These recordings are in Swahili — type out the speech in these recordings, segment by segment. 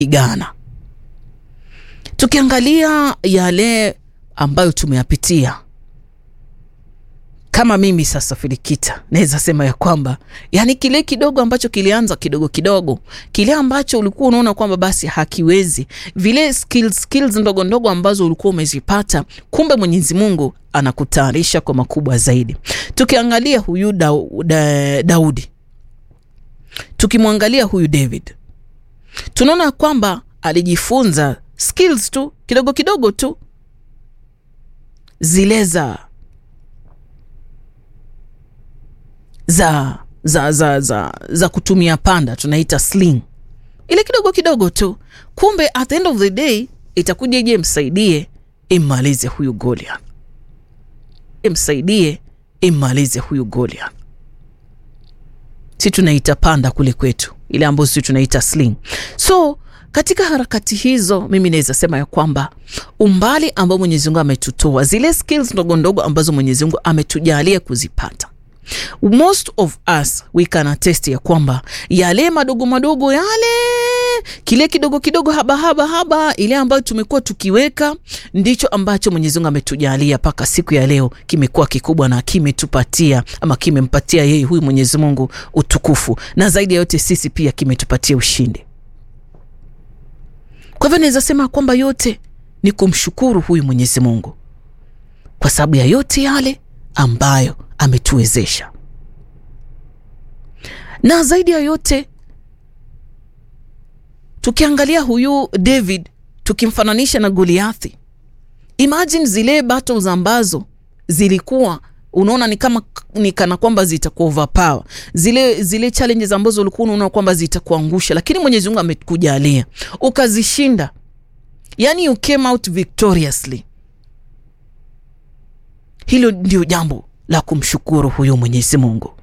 igana. Tukiangalia yale ambayo tumeyapitia kama mimi sasa Filikita, naweza sema ya kwamba yani kile kidogo ambacho kilianza kidogo kidogo, kile ambacho ulikuwa unaona kwamba basi hakiwezi, vile skills, skills ndogo ndogo ambazo ulikuwa umezipata, kumbe Mwenyezi Mungu anakutayarisha kwa makubwa zaidi. Tukiangalia huyu da, da, Daudi, tukimwangalia huyu David, tunaona kwamba alijifunza skills tu kidogo kidogo tu zile za za za za za za kutumia panda tunaita sling, ile kidogo kidogo tu. Kumbe at the end of the day itakuja ije msaidie immalize huyu Goliath, imsaidie immalize huyu Goliath. Si tunaita panda kule kwetu, ile ambayo si tunaita sling. So katika harakati hizo mimi naweza sema ya kwamba umbali ambao Mwenyezi Mungu ametutoa, zile skills ndogo ndogo ambazo Mwenyezi Mungu ametujalia kuzipata most of us we can attest ya kwamba yale madogo madogo yale kile kidogo kidogo haba haba haba ile ambayo tumekuwa tukiweka ndicho ambacho Mwenyezi Mungu ametujalia mpaka siku ya leo kimekuwa kikubwa na kimetupatia ama kimempatia yeye huyu Mwenyezi Mungu utukufu, na zaidi ya yote sisi pia kimetupatia ushindi. Kwa hivyo naweza sema kwamba yote ni kumshukuru huyu Mwenyezi Mungu kwa sababu ya yote yale ambayo ametuwezesha na zaidi ya yote tukiangalia huyu David tukimfananisha na Goliathi, imagine zile battles ambazo zilikuwa unaona ni kama ni kana kwamba zitakuwa overpower, zile zile challenges ambazo ulikuwa unaona kwamba zitakuangusha, lakini Mwenyezi Mungu amekujalia ukazishinda, yani you came out victoriously. Hilo ndio jambo la kumshukuru huyo Mwenyezi Mungu.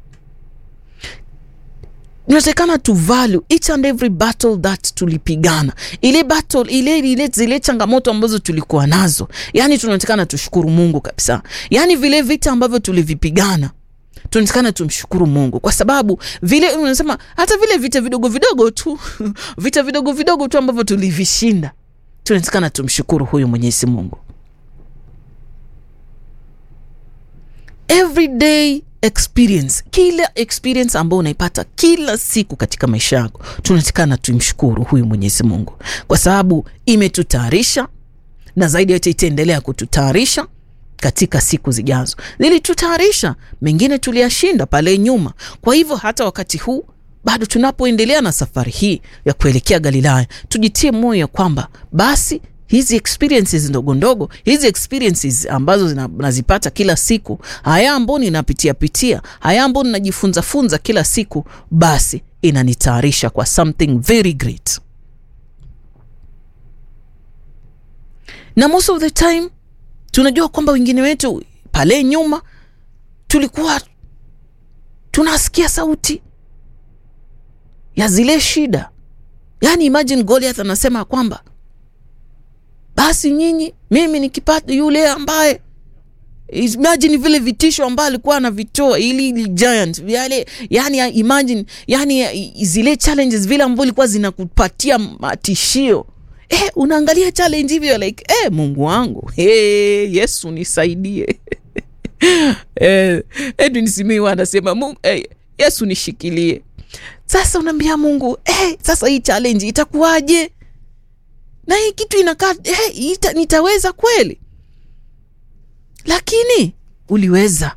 Inatakana tu value each and every battle that tulipigana, ile battle ile ile zile changamoto ambazo tulikuwa nazo, yani tunatakana tushukuru Mungu kabisa. Yani vile vita ambavyo tulivipigana tunatakana tumshukuru Mungu kwa sababu vile unasema, hata vile vita vidogo vidogo tu vita vidogo vidogo tu ambavyo tulivishinda, tunatakana tumshukuru huyo Mwenyezi Mungu. everyday experience, kila experience ambayo unaipata kila siku katika maisha yako, tunatakana tumshukuru huyu Mwenyezi Mungu kwa sababu imetutayarisha na zaidi yote itaendelea kututayarisha katika siku zijazo. Zilitutayarisha, mengine tuliyashinda pale nyuma. Kwa hivyo hata wakati huu bado tunapoendelea na safari hii ya kuelekea Galilaya, tujitie moyo ya kwamba basi hizi experiences ndogo ndogo, hizi experiences ambazo nazipata kila siku, haya ambao ninapitia pitia, haya ambao ninajifunza funza kila siku, basi inanitayarisha kwa something very great. Na most of the time tunajua kwamba wengine wetu pale nyuma tulikuwa tunasikia sauti ya zile shida, yani imagine Goliath anasema kwamba basi nyinyi, mimi nikipata yule ambaye imagine vile vitisho ambayo alikuwa anavitoa ili giant yale, yani imagine, yani zile challenges vile ambavyo ilikuwa zinakupatia matishio eh, unaangalia challenge hivyo like eh, Mungu wangu eh, Yesu nisaidie eh, Edwin Simiyu anasema Mungu eh, Yesu nishikilie. Sasa unaambia Mungu eh, sasa hii challenge itakuwaje? na hii kitu inakaa hey, ita, nitaweza kweli? Lakini uliweza.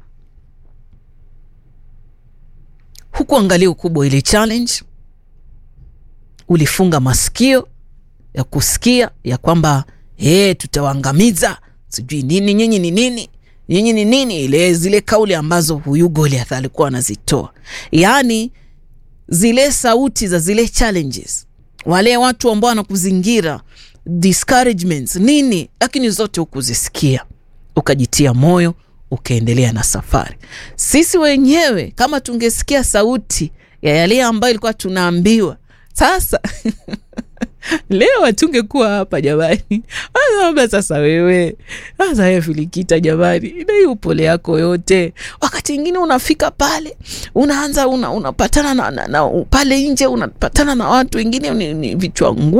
Hukuangalia ukubwa ile challenge, ulifunga masikio ya kusikia ya kwamba hey, tutawaangamiza sijui nini, nyinyi ni nini, nyinyi ni nini, ile zile kauli ambazo huyu Goliath alikuwa anazitoa, yaani zile sauti za zile challenges wale watu ambao wanakuzingira discouragements nini, lakini zote hukuzisikia, ukajitia moyo, ukaendelea na safari. Sisi wenyewe kama tungesikia sauti ya yale ambayo ilikuwa tunaambiwa sasa leo hatungekuwa hapa jamani. Labda sasa wewe sasa wewe Filikita jamani, na hii upole yako yote, wakati ingine unafika pale unaanza una, unapatana na, na, na pale nje unapatana na watu wengine ni, ni vichwa ngumu